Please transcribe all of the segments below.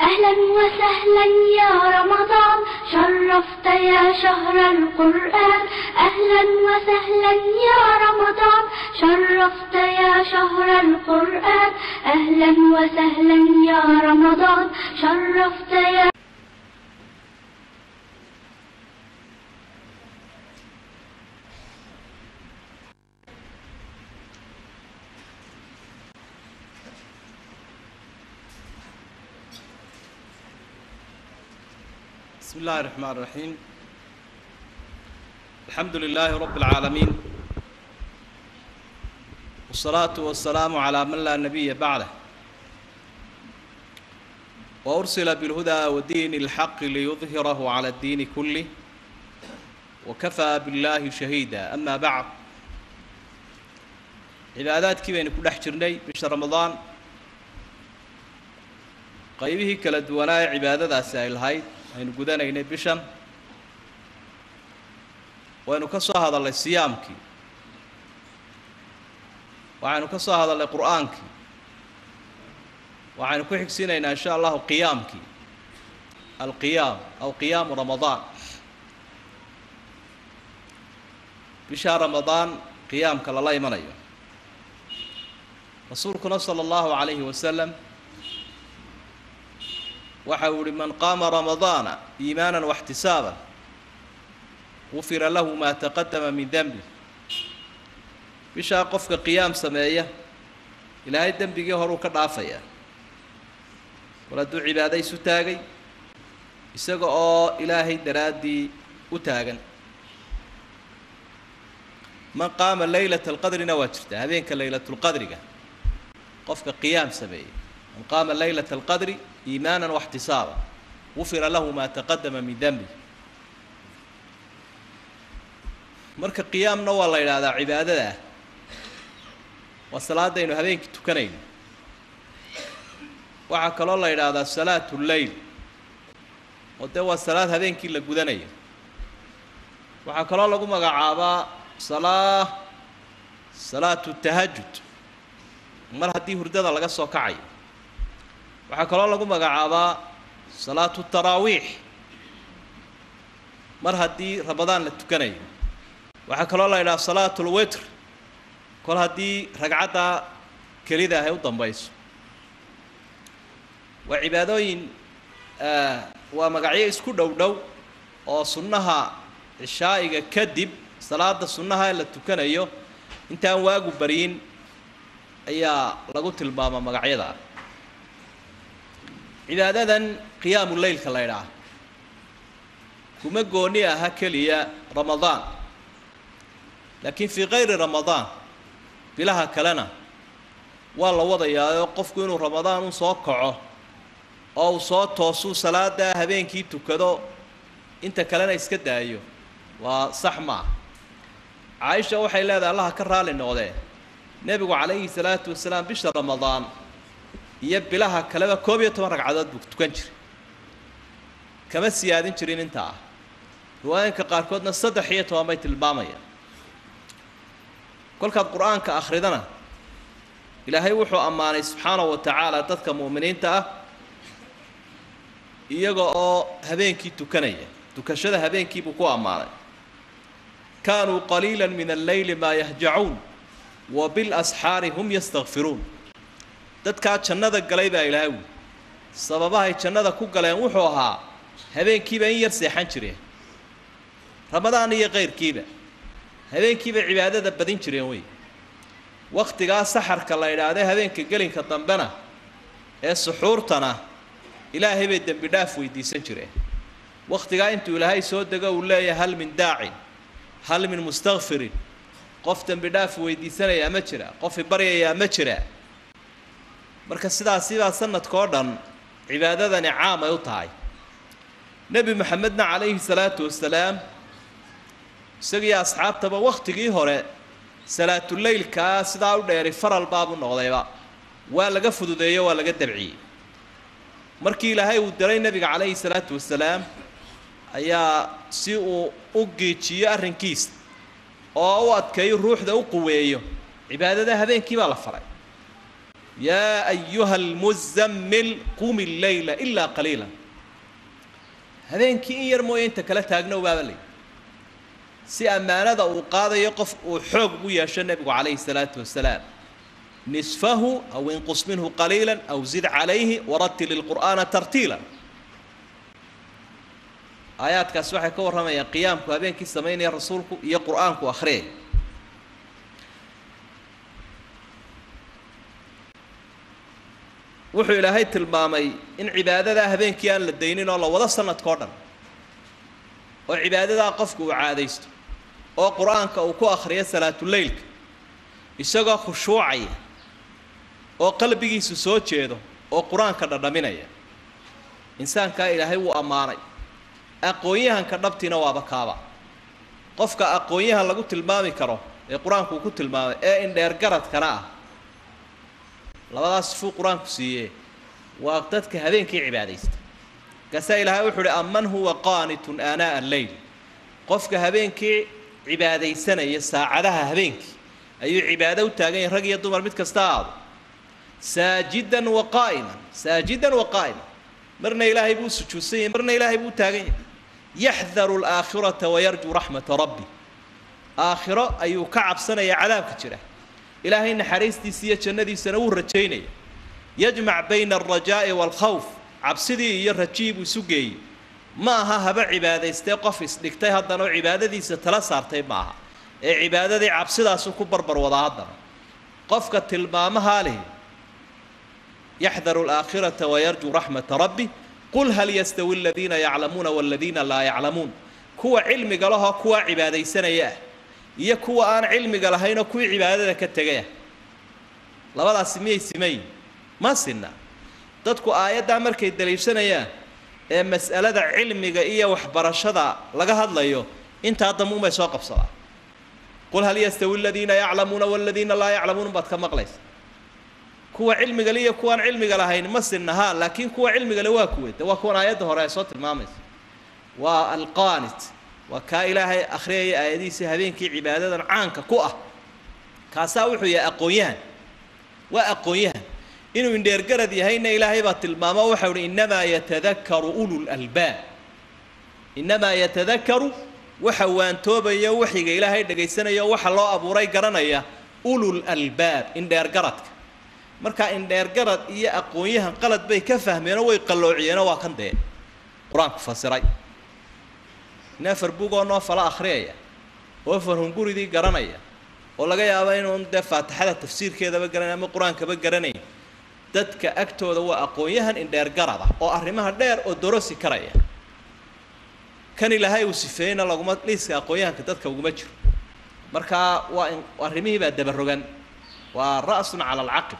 أهلا وسهلا يا رمضان شرفت يا شهر القرآن أهلا وسهلا يا رمضان شرفت يا شهر القرآن أهلا وسهلا يا رمضان شرفت يا بسم الله الرحمن الرحيم الحمد لله رب العالمين والصلاة والسلام على من لا نبي بعده وأرسل بالهدى ودين الحق ليظهره على الدين كله وكفى بالله شهيدا أما بعد cibaadaadkii baynu ku dhex jirnay bisha ramadaan qaybihii kala duwanaa ee cibaadadaasi ay lahayd aynu gudanaynay bishan waynu ka soo hadalnay siyaamkii waxaynu ka soo hadalnay qur'aankii waxaynu ku xigsiinaynaa insha allahu qiyaamkii alqiyaam aw qiyaamu ramadaan bisha ramadaan qiyaamka lala imanayo rasuulkuna sala allahu calayhi wasalam waxa uu ihi man qaama ramadaana iimaanan waxtisaaban gufira lahu maa taqadama min dembi bishaa qofka qiyaam sameeya ilaahay dembigii horuu ka dhaafayaa kol hadduu cibaado isu taagay isaga oo ilaahay daraaddii u taagan man qaama leylata alqadrina waa jirtaa habeenka leylatulqadriga qofka qiyaam sameeyey man qaama leylata alqadri iimaana waxtisaaba gufira lahu maa taqadama min dembi marka qiyaamna waa la yidhaahdaa cibaadada ah waa salaadaynu habeenkii tukanayno waxaa kaloo la yidhaahdaa salaatu lleyl oo dee waa salaad habeenkii la gudanayo waxaa kaloo lagu magacaabaa salaa salaatu tahajud mar haddii hurdada laga soo kacayo waxaa kaloo lagu magacaabaa salaatu taraawiix mar haddii ramadaan la tukanayo waxaa kaloo la yidhaha salaatu lwitr kol haddii ragcadda kelida ah ay u dambayso waa cibaadooyin waa magacyo isku dhow dhow oo sunnaha cishaa'iga kadib salaada sunnaha ee la tukanayo intaan waagu baryin ayaa lagu tilmaamaa magacyadaa cibaadadan qiyaamu leylka la ydhaah kuma gooni aha keliya ramadaan laakiin fii kayri ramadaan bilaha kalena waa la wadayaa oo qofku inuu ramadaan u soo kaco oo uu soo toosuu salaadaa habeenkii tukado inta kalena iska daayo waa sax maa caaisha waxay leedahay allaha ka raali noqdee nebigu calayhi salaatu wasalaam bisha ramadaan iyo bilaha kaleba koob iyo toban ragcadood buu tukan jiray kama siyaadin jirin intaa ah riwaayinka qaarkoodna saddex iyo toban bay tilmaamayaan kolkaad qur-aanka akhridana ilaahay wuxuu ammaanay subxaanahu wa tacaala dadka mu'miniinta ah iyaga oo habeenkii tukanaya tukashada habeenkii buu ku ammaanay kaanuu qaliila min alleyli maa yahjacuun wa bilasxaari hum yastakfiruun dadkaa jannada galay baa ilaahay wi sababahay jannada ku galeen wuxuu ahaa habeenkiiba in yar seexan jireen ramadaan iyo kayrkiiba habeenkiiba cibaadada badin jireen wey wakhtigaa saxarka la idhaahday habeenka gelinka dambena ee suxuurtana ilaahay bay dembi dhaaf weydiisan jireen wakhtigaa intuu ilaahay soo dego uu leeyahay hal min daacin hal min mustakfirin qof dembi dhaaf weydiisanayaa ma jira qof ibaryayaa ma jira marka sidaasibaa sanadkao dhan cibaadadani caam ay u tahay nebi maxamedna calayhi salaatu wasalaam isagiyo asxaabtaba wakhtigii hore salaatuleylkaa sidaa u dheeri faral baabu noqdayba waa laga fududeeyo waa laga dabciyey markii ilaahay uu diray nebiga calayhi salaatu wasalaam ayaa si uu u giijiyo arrinkiisa oo u adkeeyo ruuxda u quweeyo cibaadada habeenkii baa la faray yaa ayuha almuzammil qumi leyla ilaa qaliila habeenkii in yar mooye inta kala taagnow baaba lay si ammaanada uu qaadayo qof uu xoog ugu yeesho nebigu calayhi salaatu wasalaam nisfahu aw inqus minhu qaliila aw zid calayhi waratil ilqur'aana tartiila aayaadkaas waxay ka warramayaan qiyaamku habeenkii samaynaya rasuulku iyo qur'aanku akhriyay wuxuu ilaahay tilmaamay in cibaadadaa habeenkii aan la daynin oo la wado sanadkao dhan oo cibaadadaa qofku uu caadaysto oo qur-aanka uu ku akhriyo salaatuleylka isagoo khushuucaya oo qalbigiisu soo jeedo oo qur-aanka dhadhaminaya insaankaa ilaahay wuu ammaanay aqoon-yahanka dhabtiina waaba kaaba qofka aqoon-yahan lagu tilmaami karo ee qur-aanku uu ku tilmaamay ee indheergaradkana ah labadaas sifuu qur-aanku siiyee waa dadka habeenkii cibaadaysta markaasaa ilaahay wuxuu uhi aman huwa qaanitun aanaa alleyl qofka habeenkii cibaadaysanaya saacadaha habeenkii ayuu cibaado u taagan yahay rag iyo dumar mid kasta aado saajidan wa qaa'iman saajidan wa qaa'iman marna ilaahay buu sujuudsan yahay marna ilaahay buu taagan yahay yaxdaru alaakhirata wayarjuu raxmata rabbi aakhiro ayuu ka cabsanaya cadaabka jira ilaahay naxariistiisa iyo jannadiisana wuu rajaynaya yajmac bayna alrajaa'i waalkhawf cabsidii iyo rajii buu isu geeyey ma aha haba cibaadaystee qof isdhigtay haddana oo cibaadadiisa tala saartay ma aha ee cibaadadii cabsidaasu ku barbar wadaa haddana qofka tilmaamahaa leh yaxdaru alaakhirata wayarjuu raxmata rabbi qul hal yastawi aladiina yaclamuuna waladiina laa yaclamuun kuwa cilmiga lahoo kuwaa cibaadaysanaya ah iyo kuwa aan cilmiga lahaynoo kuwii cibaadada ka tegayah labadaasi miyay simayin ma sinna dadku aayaddaa markay daliishanayaan ee mas'alada cilmiga iyo waxbarashada laga hadlayo intaa dambuunbay soo qabsadaa qul hal yastawi aladiina yaclamuuna waladiina laa yaclamuun baad ka maqlaysa kuwa cilmiga le iyo kuwaan cilmiga lahayn ma sinna ha laakiin kuwa cilmiga le waa kuwe de waa kuwan aayadda hore ay soo tilmaamaysa waa alqaanit waa kaa ilaahay akhriyaya aayadihiisa habeenkii cibaadadan caanka ku ah kaasaa wuxuu yahay aqoon-yahan waa aqoon-yahan inuu indheergarad yahayna ilaahay baa tilmaamo waxau uhi innamaa yatadakaru ululalbaab innamaa yatadakaru waxa waantoobayo waxiga ilaahay dhagaysanayo waxa loo abuuray garanaya ulul albaab indheergaradka markaa indheergarad iyo aqoon-yahan qalad bay ka fahmeenoo way qalloociyeenoo waa kan dee qur-aanku fasiray in afar bugoo noo fala akhriyaya oo farhunguridii garanaya oo laga yaabo inuun dee faatixada tafsiirkeedaba garanayn ama qur-aankaba garanayn dadka agtooda waa aqoon-yahan indheergarada oo arrimaha dheer oo dorosi karaya kan ilaahay uu sifeeyeyna laguma liiska aqoon-yahanka dadka uguma jiro markaa waa in arrimihii baa dabarogan waa ra'sun cala alcaqib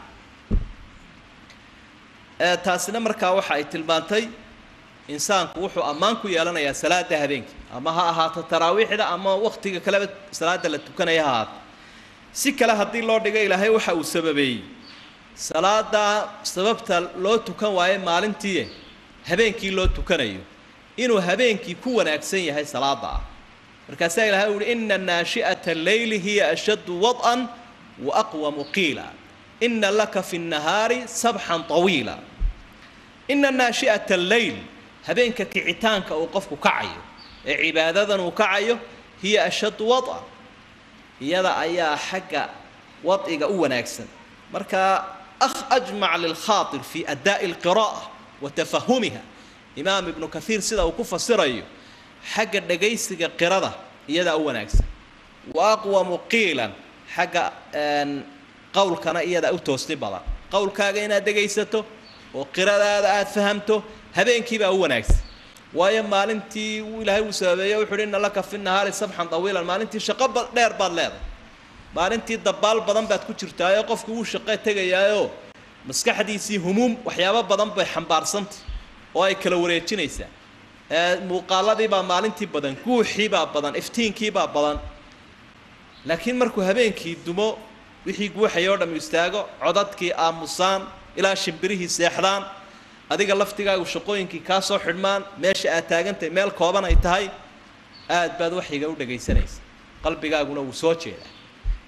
taasina markaa waxa ay tilmaantay insaanku wuxuu ammaan ku yeelanayaa salaada habeenkii ama ha ahaato taraawiixda ama waktiga kaleba salaada la tukanaya ha ahaato si kale haddii loo dhigo ilaahay waxa uu sababeeyey salaada sababta loo tukan waayo maalintii habeenkii loo tukanayo inuu habeenkii ku wanaagsan yahay salaada ah markaasaa ilahay uhi ina naashi'ata alleyli hiya ashaddu wad'an wa aqwamu qiila ina laka fi nnahaari sabxan طawiila ina naashi'ata alleyl habeenka kicitaanka uu qofku kacayo ee cibaadadan uu kacayo hiya ashaddu wad'an iyada ayaa xagga wad'iga u wanaagsan marka أخ أجمع للخاطر في أداء القراءة وتفهمها إمام ابن كثير سيدا وكفة سريو حق دقيسك قردة يدا أول أكسا وأقوى مقيلا حق قول كان يدا أو توسني بلا قول كاغينا دقيسته وقردة هذا فهمته هبين كيبا أول أكسا waayo maalintii ilaahay uu sababeeyey wuxuu uhi inna laka fi nahaari sabxan tawiilan maalintii shaqo dheer baad leedahay maalintii dabaal badan baad ku jirtaayoo qofkii wuu shaqo tegayaayoo maskaxdiisii humuum waxyaabo badan bay xambaarsantay oo ay kala wareejinaysaa muuqaaladiibaa maalintii badan guuxiibaa badan iftiinkiibaa badan laakiin markuu habeenkii dumo wixii guuxaya oo dham istaago codadkii aamusaan ilaa shimbirihii seexdaan adiga laftigaagu shaqooyinkii kaa soo xidhmaan meesha aad taagantahay meel kooban ay tahay aad baad waxyiga u dhagaysanaysa qalbigaaguna wuu soo jeedaa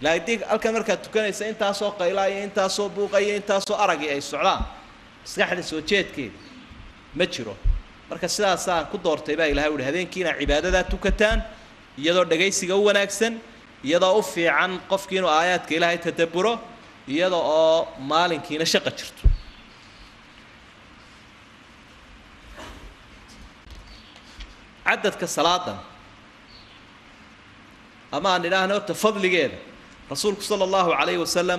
laakiin halkan markaad tukanaysa intaasoo qaylaa iyo intaasoo buuqa iyo intaasoo aragii ay socdaan maskaxda soo jeedkeeda ma jiro marka sidaasaan ku doortay baa ilahay uhi habeenkii inaad cibaadadaa tukataan iyadoo dhagaysiga u wanaagsan iyadoo u fiican qofkii inuu aayaadka ilaahay tadabburo iyada oo maalinkiina shaqa jirto cadadka salaadan ama aan idhaahna horta fadligeeda rasuulku sala allahu calayhi wasalam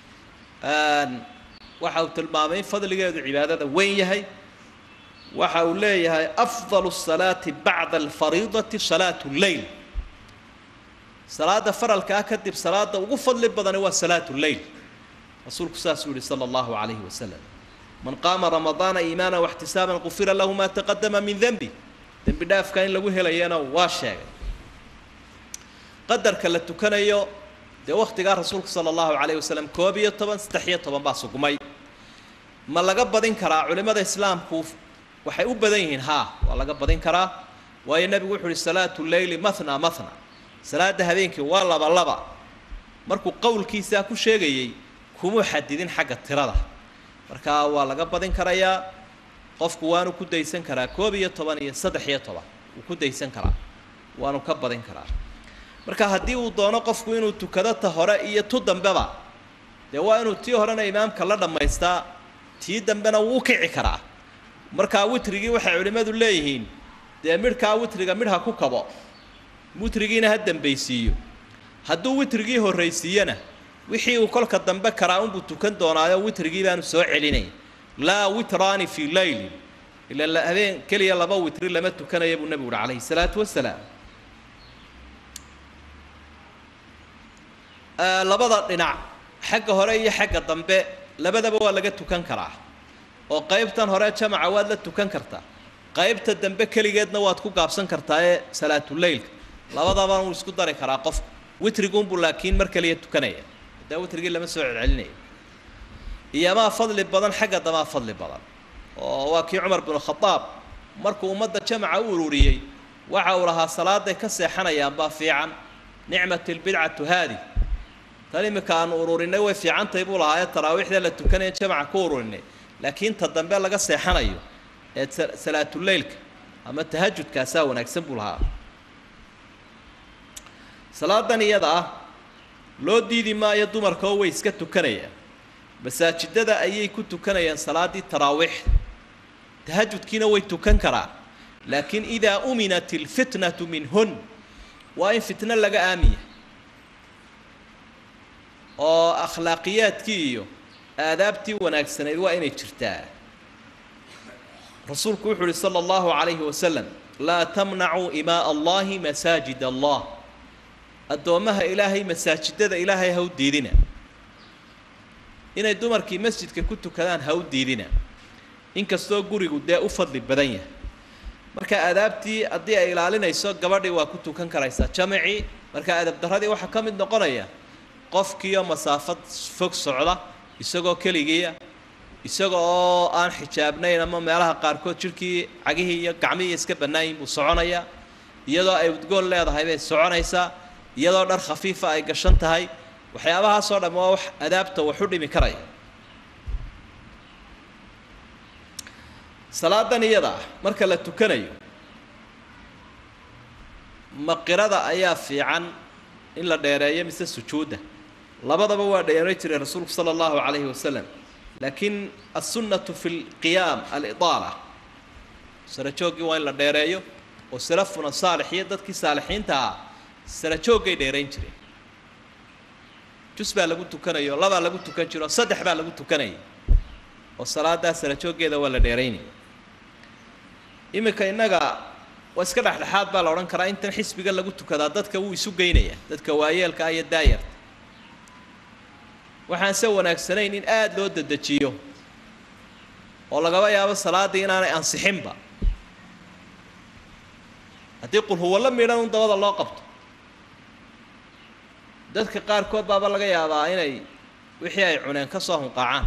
waxa uu tilmaamay in fadligeedu cibaadada weyn yahay waxa uu leeyahay afdalu الsalaati bacda alfariidati salaatu lleyl salaada faralkaa kadib salaada ugu fadli badani waa salaatu lleyl rasuulku saasuu yihi sala allahu calayhi wasalam man qaama ramadaana iimaana waxtisaaban gufira lahu ma taqadama min denbi dembi dhaafka in lagu helayana waa sheegay qadarka la tukanayo dee wakhtigaa rasuulka sala allahu calayhi wasalam koob iyo toban saddex iyo toban baa sugmay ma laga badin karaa culimmada islaamku waxay u badan yihiin haa waa laga badin karaa waayo nebigu wuxu uhi salaatu leyli mathna mathna salaada habeenkii waa laba laba markuu qowlkiisaa ku sheegayey kumuu xadidin xagga tirada markaa waa laga badin karayaa qofku waanu ku daysan karaa koob iyo toban iyo saddex iyo toban wuu ku daysan karaa waanu ka badin karaa marka haddii uu doono qofku inuu tukado ta hore iyo tu dambeba dee waa inuu tii horena imaamka la dhammaystaa tii dambena wuu u kici karaa markaa witrigii waxay culimmadu leeyihiin dee midhkaa witriga midh ha ku kabo witrigiina ha dambaysiiyo hadduu witrigii horraysiiyana wixii uu kolka dambe karaa unbuu tukan doonaayo witrigii baanu soo celinay laa witraani fii leylin ila habeen keliya laba witri lama tukanaya buu nebigu uhi calayhi salaatu wasalaam labada dhinac xagga hore iyo xagga dambe labadaba waa laga tukan karaa oo qaybtan hore jamaca waad la tukan kartaa qaybta dambe keligeedna waad ku gaabsan kartaa ee salaatuleylka labadaba wuu isku dari karaa qofku witriguunbuu laakiin mar kaliya tukanaya hadaa witrigii lama soo celcelinaya iyomaa fadli badan xagga damaa fadli badan oo waa kii cumar binu khadaab markuu ummadda jamaca u ururiyey waxa uu lahaa salaaday ka seexanayaan baa fiican nicmat lbidcatu haadi tan iminka aanu ururinay way fiicantahay buu lahaa ee taraawiixda la tukanaya jamaca ku ururinay laakiin ta dambe laga seexanayo ee salaatuleylka ama tahajudkaasaa wanaagsan buu lahaa salaadan iyada ah loo diidi maayo dumarka oo way iska tukanayaan masaajidada ayay ku tukanayaan salaaddii taraawiixda tahajudkiina way tukan karaan laakiin idaa uminat ilfitnatu minhun waa in fitno laga aamiya oo akhlaaqiyaadkii iyo aadaabtii wanaagsanayd waa inay jirtaa rasuulku wuxu uhi sala allahu calayhi wasalam laa tamnacuu imaa allahi masaajid allah addoommaha ilaahay masaajidada ilaahay ha u diidina inay dumarkii masjidka ku tukadaan ha u diidina inkastoo gurigu dee u fadli badan yahay marka aadaabtii haddii ay ilaalinayso gabadhii waa ku tukan karaysaa jamacii marka adab darradii waxaa ka mid noqonaya qofkiioo masaafad fog socda isagoo keligiia isaga oo aan xijaabnayn ama meelaha qaarkood jidhkii cagihii iyo gacmihii iska bannaayin buu soconayaa iyadoo ay udgoon leedahay bay soconaysaa iyadoo dhar khafiifa ay gashan tahay waxyaabahaasoo dhamm waa wax adaabta wax u dhimi karaya salaadan iyada ah marka la tukanayo maqirada ayaa fiican in la dheereeyo mise sujuudda labadaba waa dheeray jiray rasuulku sala allahu calayhi wasalam laakiin assunnatu fi lqiyaam alidaala sarajooggii waa in la dheereeyo oo salafuna saalix iyo dadkii saalixiinta ah sarajooggay dheerayn jireen jus baa lagu tukanayo labaa lagu tukan jiro saddex baa lagu tukanaya oo salaadaa sarajooggeeda waa la dheeraynaya iminka innaga waa iska dhexdhexaad baa la odhan karaa intan xisbiga lagu tukadaa dadka wuu isu geynaya dadka waayeelka ah iyo daayarta waxaan se wanaagsanayn in aada loo dedejiyo oo lagaba yaabo salaaddii inaanay ansixinba haddii qulhuwallo midhan un dabada loo qabto dadka qaarkood baaba laga yaabaa inay wixii ay cuneen ka soo hunqaacaan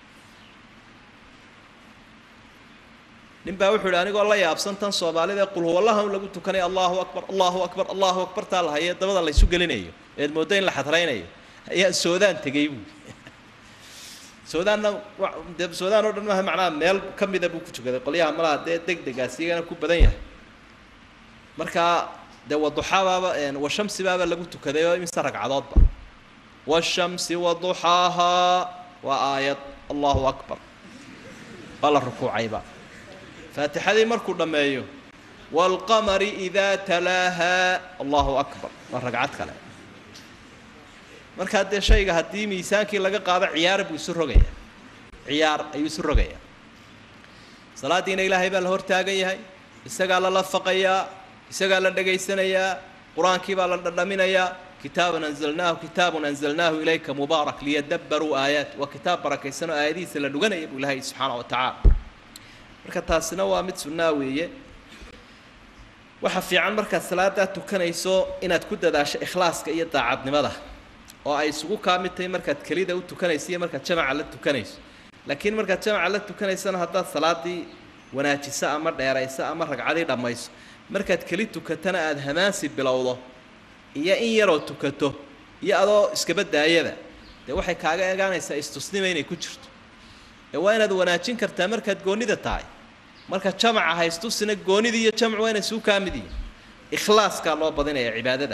nin baa wuxuu ihi anigoo la yaabsan tan soomaalida ee qulhuwallaha un lagu tukanaya allahu akbar allahu akbar allahu akbar taa la haye dabada laysu gelinayo eed mooddo in la xadraynayo ayaa soodaan tegey buui suudaanna de suudaan oo dhan maaha macnaha meel ka mida buu ku tukaday qolyaha malaha dee deg degaas iyagana ku badan yahay markaa dee waduxaabaaba washamsibaaba lagu tukaday oo imise ragcadoodba washamsi waduxaahaa waa aayad allahu akbar waa la rukuucayba faatixadii markuu dhammeeyo waalqamari idaa talaahaa allahu akbar waa ragcad kale markaa dee shayga haddii miisaankii laga qaado ciyaar buu isu rogayaa ciyaar ayuu isu rogayaa salaaddiina ilaahay baa la hortaagan yahay isagaa la lafaqayaa isagaa la dhegaysanayaa qur-aankii baa la dhadhaminayaa kitaaban anzalnaahu kitaabun anzalnaahu ilayka mubaarak liyadabbaruu aayaat waa kitaab barakaysan oo aayadihiisa la dhuganaya buu ilaahay subxaana wa tacaala marka taasina waa mid sunnaa weeye waxa fiican markaad salaadaa tukanayso inaad ku dadaasho ikhlaaska iyo daacadnimada oo ay isugu kaa mid tahay markaad kelida u tukanayso iyo markaad jamaca la tukanayso laakiin markaad jamaca la tukanaysana haddaad salaadii wanaajiso ama dheerayso ama ragcadii dhammayso markaad keli tukatana aada hamaansi bilowdo iyo in yaroo tukato iyo adoo iskaba daayada dee waxay kaaga eegaanaysaa istusnima inay ku jirto ee waa inaad wanaajin kartaa markaad goonnida tahay marka jamaca haystusina goonnida iyo jamcu waa inay suu kaa mid yihin ikhlaaskaa loo badinaya cibaadada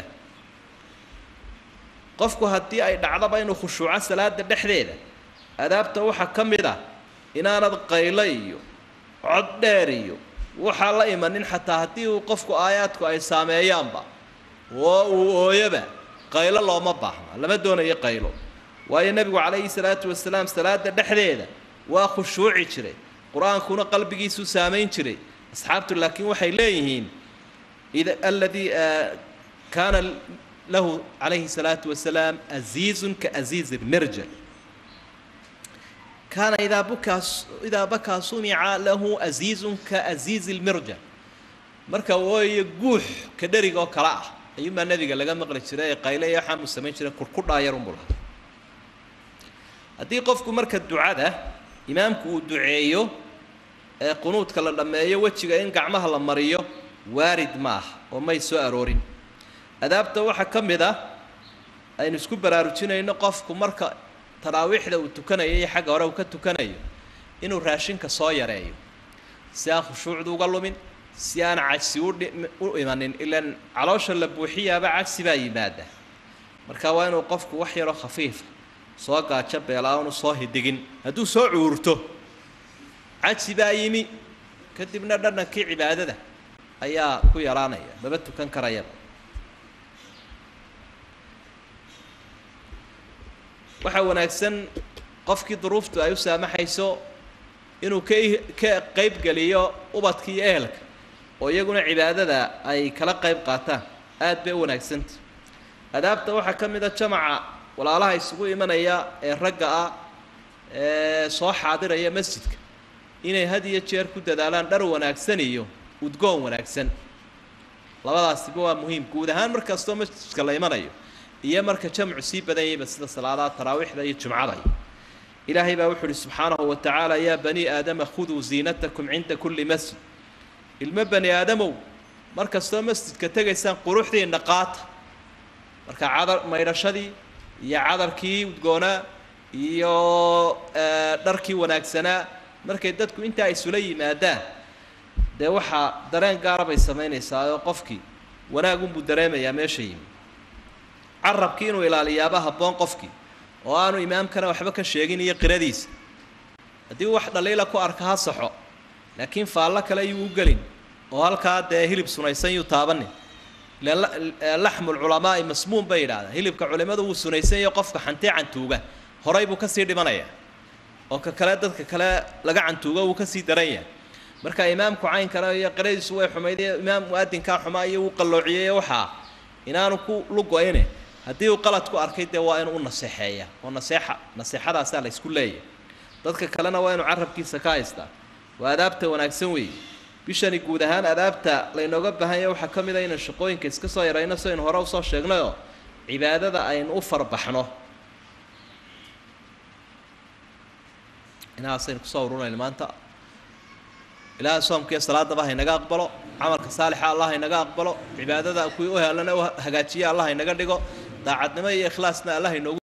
qofku haddii ay dhacdaba inuu khushuuco salaada dhexdeeda adaabta waxaa ka mid ah inaanad qaylo iyo cod dheer iyo waxaa la imanin xataa haddii uu qofku aayaadku ay saameeyaanba oo uu ooyoba qaylo looma baahna lama doonayo qaylo waayo nebigu calayhi salaatu wasalaam salaada dhexdeeda waa khushuuci jiray qur-aankuna qalbigiisuu saamayn jiray asxaabtu laakiin waxay leeyihiin id aladii kaana lahu calayhi salaatu wasalaam aziizun kaaziizi lmirjal kaana idaa bukaa idaa bakaa sumica lahu aziizun kaaziizi lmirjal marka ooyo guux ka dherig oo kale ah ayuunbaa nebiga laga maqli jiray ee qayle iyo waxaan uu samayn jiray kurkudhaayarunbuu lahaa haddii qofku marka ducada imaamku uu duceeyo ee qunuudka la dhammeeyo wejiga in gacmaha la mariyo waarid ma ah oo may soo aroorin adaabta waxaa ka mid ah aynu isku baraarujinayno qofku marka taraawiixda uu tukanayo iyo xagga hore uu ka tukanayo inuu raashinka soo yareeyo si aan khushuucdu uga lumin si aan cagsi udhi u imanin ilaan caloosha la buuxiyaaba cagsi baa yimaada marka waa inuu qofku wax yaroo khafiifa soo gaajo beelaaanu soo hidigin hadduu soo cuurto cagsi baa yimi kadibna dhadhankii cibaadada ayaa ku yaraanaya maba tukan karayaba waxaa wanaagsan qofkii duruuftu ay u saamaxayso inuu ka ka qaybgeliyo ubadka iyo ehelka oo iyaguna cibaadada ay kala qayb qaataan aad bay u wanaagsanta adaabta waxaa ka mid a jamaca walaalaha isugu imanaya ee ragga ah ee soo xaadiraya masjidka inay had iyo jeer ku dadaalaan dhar wanaagsan iyo udgoon wanaagsan labadaasiba waa muhiim guud ahaan markastoo masjidka la imanayo iyo marka jamcu sii badan yahayba sida salaadaha taraawiixda iyo jumcada ilaahay baa wuxu uhi subxaanahu wa tacaala yaa bani aadama khuduu ziinatakum cinda kulli masjid ilmo bani aadamow mar kastoo masjidka tegaysaan quruxdiinna qaata marka cadar maydhashadii iyo cadarkii udgoonaa iyo dharkii wanaagsanaa markay dadku intaa isula yimaadaan dee waxaa dareen gaara bay samaynaysaa oo qofkii wanaagunbuu dareemayaa meesha yimi carabkii inuu ilaaliyaaba habboon qofkii oo aanu imaamkana waxba ka sheegin iyo qiradiisa haddii wax dhaliila ku arka ha saxo laakiin faallo kale yuu u gelin oo halkaa dee hilib sunaysan yuu taabanin laxmu lculamaa'i masmuum bay yidhahdaan hilibka culimmadu wuu sunaysanyayo qofka xantee cantuuga horay buu kasii dhimanayaa oo ka kale dadka kale laga cantuugo wuu kasii daran yahay marka imaamku caynkana iyo qiradiisu way xumayd imaam mu-adinkaa xumaa iyo wuu qalloociyey waxaa inaanu ku lugo-ine haddii uu qalad ku arkay dee waa inuu u naseexeeya oo naseexa naseexadaasaa la ysku leeyahy dadka kalena waa inuu carabkiisa ka haystaa waa adaabta wanaagsan weeye bishani guud ahaan adaabta laynooga baahanya waxaa ka mid a inaan shaqooyinka iska soo yarayno si aynu hore usoo sheegnayoo cibaadada aynu u farbaxno inahaasaynu kusoo urunayno maanta ilaaha soomkiiyo salaadaba haynaga aqbalo camalka saalixa allah haynaga aqbalo cibaadada kuwii u helana u hagaajiya allah haynaga dhigo daacadnimo iyo ikhlaasna allah haynoogu